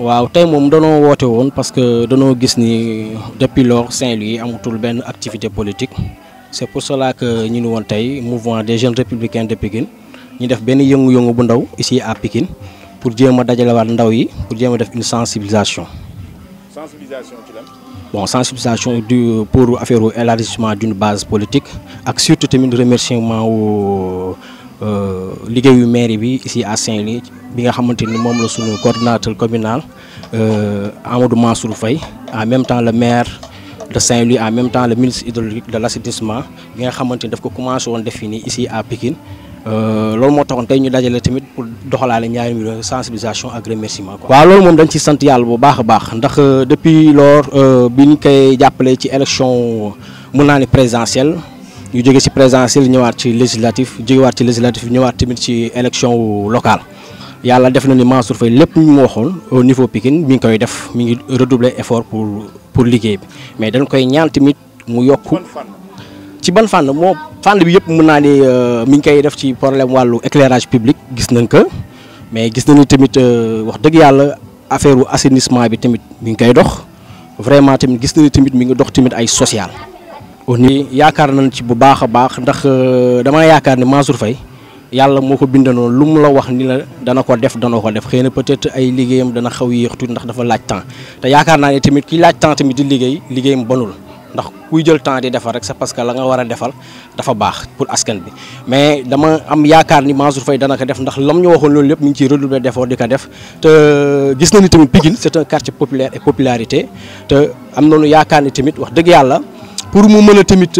waaw tey moom danoo woote woon parce que danoo gis ni depuis lors Saint-Louis amatul benn activité politique c'est pour cela que ñu ni woon tey mouvement des jeunes républicains de Pikine ñu def benn yëngu-yëngu bu ndaw ici à Pikine pour jéem a dajalewaat ndaw yi pour jéem a def une sensibilisation. sensibilisation ci lan. bon sensibilisation du pour affaire élargissement d'une base politique ak surtout tamit remerciement wu liggéeyu mairie bi ici à Saint-Louis bi nga xamante ni moom la suñu coordinateur communal Amadou Mansour Faye en même temps le maire de Saint-Louis en même temps le ministre hydraulique de l'assainissement bi nga xamante ni daf ko commencé woon def fii nii ici à Pikine loolu moo taxoon tey ñu dajale tamit pour doxalaale ñaari mbir sensibilisation ak remerciement quoi. waaw loolu moom dañ ci sant yàlla bu baax a baax ndax depuis lors bi ñu koy jàppale ci élection mun naa ne présidentielle ñu jóge ci présidentielle ñëwaat ci législatif jógewaat ci législatif ñëwaat tamit ci élection locale yàlla def na ni Mansour Faye lépp ñu mu waxoon au niveau Pikine mi ngi koy def mi ngi redoubler effort pour pour liggéey bi mais dañ koy ñaan tamit mu yokk. ci ban fànn moo fànn bi yëpp mën naa ni mi ngi koy def ci problème wàllu éclairage public gis nañ ko mais gis nañu tamit wax dëgg yàlla affaire u assainissement bi tamit mi ngi koy dox vraiment tamit gis nañu tamit mi ngi dox tamit ay social. au niveau yaakaar nañ ci bu baax a baax ndax dama yaakaar ni Mansour Faye yàlla moo ko bindanoon lu mu la wax ni la dana ko def dana ko def xëy na peut-être ay liggéeyam dana xaw yéex tuuti ndax dafa laaj temps te yaakaar naa ne tamit ki laaj temps tamit di liggéey liggéeyam bonul. ndax kuy jël temps di defar rek c'est parce que la nga war a defal dafa baax pour askan bi mais dama am yaakaar ni Mansour Faye dana ko def ndax lam ñu waxoon loolu lépp mi ngi ciy redoubler d'effort di ko def te gis nañu tamit Pikine c'est un quartier populaire et popularité te am nañu yaakaar ni tamit wax dëgg yàlla pour mu mën a tamit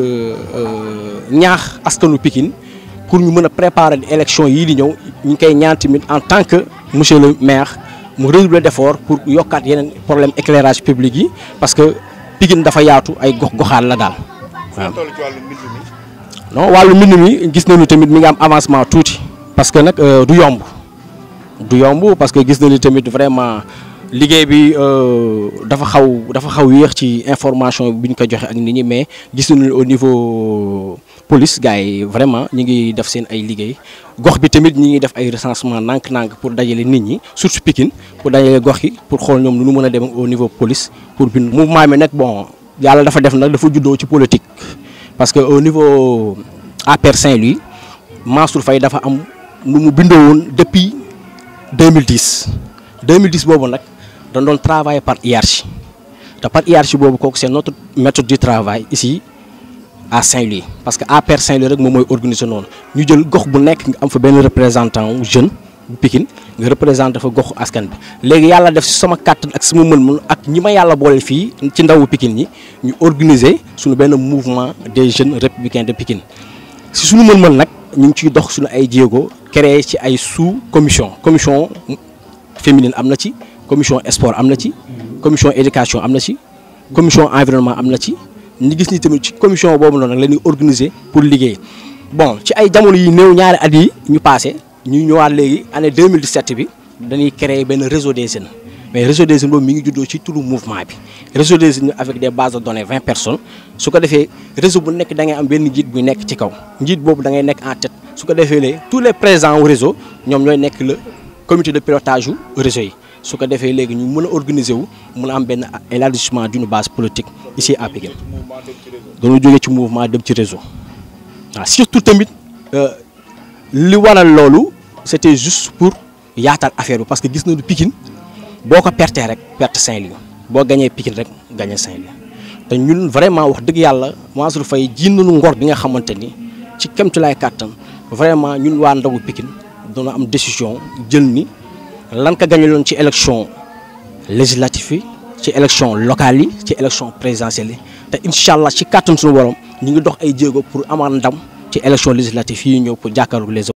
ñaax askanu Pikine pour ñu mën a préparer élection yii di ñëw ñu ngi koy ñaan tamit en tant que monsieur le maire mu redoubler d'effort pour yokkaat yeneen problème éclairage public yi parce que Pikine dafa yaatu ay gox goxaan la daal waaw. ci wàllu mbind mi. non wàllu mbind mi gis nañu tamit mi ngi am avancement tuuti parce que nag du yomb du yomb parce que gis nañu tamit vraiment liggéey bi dafa xaw dafa xaw yéex ci information bi ñu ko joxe ak nit ñi mais gis nañu au niveau police gars yi vraiment ñu ngi def seen ay liggéey gox bi tamit ñi ngi def ay recensement nànk-nànk pour dajale nit ñi surtout Pikine pour dajale gox yi pour xool ñoom nu nu mën a dem au niveau police pour bind mouvement bi nag bon yàlla dafa def nag dafa juddoo ci politique parce que au niveau APR Saint-Louis Mansour Faye dafa am nu mu bindoo woon depuis 2010 2010 boobu nag dañ doon travailler par hiérarchie te par hiérarchie boobu kooku c'est notre méthode du travail ici à Saint-Louis parce que APR Saint-Louis rek moom mooy organiser noonu ñu jël gox bu nekk nga am fa benn représentant wu jeune bu Pikine nga représenté fa goxu askan bi léegi yàlla def ci sama kàttan ak sama mën-mën ak ñi ma yàlla boole fii ci ndawu Pikine ñi ñu organiser suñu benn mouvement des jeunes républicains de Pikine ci suñu mën-mën nag ñu ngi ciy dox suñu ay jéego créé ci ay sous commission commission féminine am na ci commission sport am na ci commission éducation am na ci commission environnement am na ci ñu gis ni tamit ci commission boobu noonu nag la ñuy organiser pour liggéey bon ci ay jamono yi néew ñaari at yi ñu passé ñu ñëwaat léegi année 2017 bi dañuy créer benn réseau des jeunes mais réseau des jeunes boobu mi ngi juddoo ci turu mouvement bi réseau des jeunes avec des bases de données 20 personnes su ko defee réseau bu nekk da ngay am benn njiit bu nekk ci kaw njiit boobu da ngay nekk en tête su ko defee léegi tous les présents au réseau ñoom ñooy nekk le comité de pilotage yu réseau yi su ko defee léegi ñu mën a organiser wu mën a am benn élargissement d'une base politique ici à Pikine dañoo jógee ci mouvement dem ci réseau waaw surtout tamit li waral loolu c'était juste pour yaatal affaire bi parce que gis nañu Pikine boo ko pertee rek perte Saint-Louis boo gañee Pikine rek gañee Saint-Louis te ñun vraiment wax dëgg yàlla Mansour Faye ji nañu ngor bi nga xamante ni ci kemtulaay kàttan vraiment ñun waa ndawu Pikine doona am décision jël ni lan ka gañe loon ci élection législative yi ci élection locale yi ci élection présidentielle yi te incha allah ci kàttan suñu borom ñu ngi dox ay jéego pour amaat ndam ci élection législative yi ñëw pour jàkkaarloog les